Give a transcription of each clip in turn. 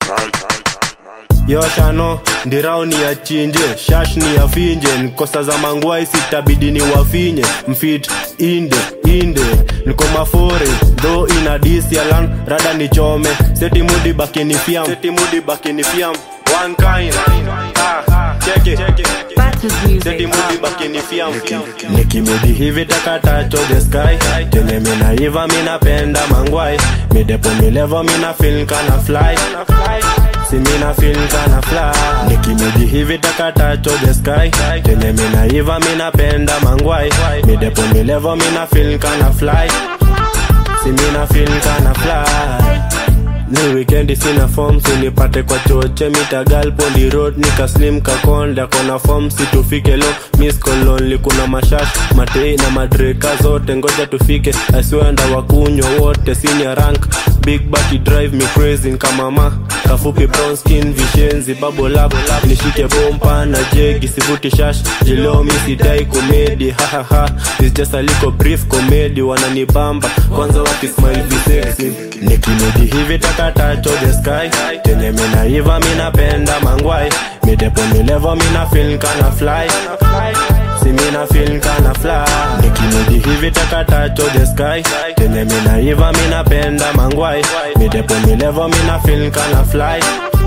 yoshano ndirao ni ya chinje shash ni ya finje nkosa za mangwai sitabidi ni wafinye mfit inde inde niko mafore dho ina disialan rada ni chome seti mudi bakini fiam seti mudi bakini fiam one kind ah, check it seti mudi bakini fiam nikimidi hivi takatacho the sky tenye minaiva minapenda mangwai midepo milevo mina feel kana fly si mina feel kana fly nikimidi hivi takatacho the sky tenye minaiva minapenda mangwai midepo milevo mina feel kana fly si mina feel kana fly ni wikendi sina form sinipate kwa choche mitagal pondi road nikaslim kakonda kona form situfike lo miss kolonli kuna mashash matei na madreka zote ngoja tufike asiwenda wakunywa wote senior rank big bati drive me crazy kama ma kafupi brown skin vishenzi bubble up nishike bompa na jegi sivuti shash jilomi sidai komedi hahaha is just a little brief comedy wananibamba kwanza wakismile visexy nikimedi hivi takatacho the sky tenye minaiva minapenda mangwai midepo milevo mina feel kana fly si mina feel kana fly nikimedi hivi takatacho the sky tenye minaiva minapenda mangwai midepo milevo mina feel kana fly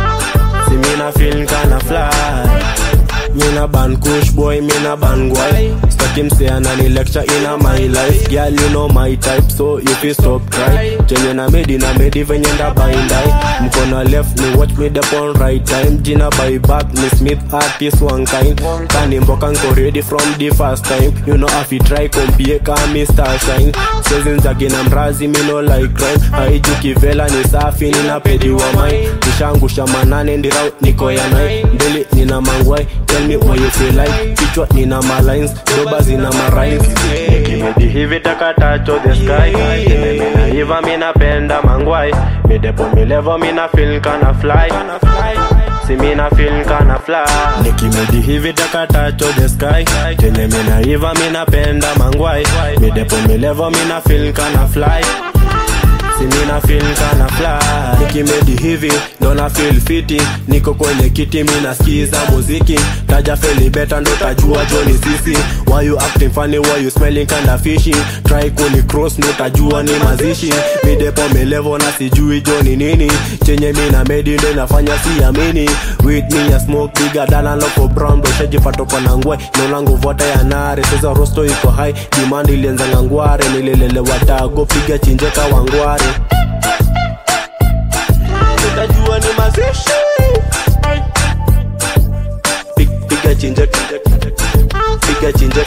si mina feel kana fly Mina ban kush boy, mina ban guy Staki mse anani lecture in a my life Girl you know my type so you fi stop cry Chenye na medi na medi venye nda baindai Mkono left ni watch me the on right time Jina by back ni Smith artist one kind Kani mboka nko ready from the first time You know if you try kompie ka Mr. Shine Sezi nzagi na mrazi mi no like crime Haiju kivela ni safi nina pedi wa mai Nishangusha manane ndirau niko ya nai Mbili nina mangwai Tell me what you feel like Kichwa nina malines Doba zina marines Nikimedi hivi takatacho the sky Tene mina hiva mina penda mangwai Midepo milevo mina feel kana fly Si mina feel kana fly Nikimedi hivi takatacho the sky Tene mina hiva mina penda mangwai Midepo milevo mina feel kana fly si mina feel kana fly nikimedi hivi ndo na feel fiti niko kwenye kiti mina skiza muziki taja feli beta ndo tajua joni sisi why you acting funny why you smelling kinda fishy try kuni cross ndo tajua ni mazishi midepo melevo na sijui joni nini chenye mina medi ndo inafanya siamini with me ya smoke bigger than a local brown ndo shajipata kwa nangwe nolangu vota ya nare sasa rosto iko high demand ilianza ngangware nilelele watago piga chinjeka wangware utajua ni mazishi Pig- piga chinjeka piga chinjeka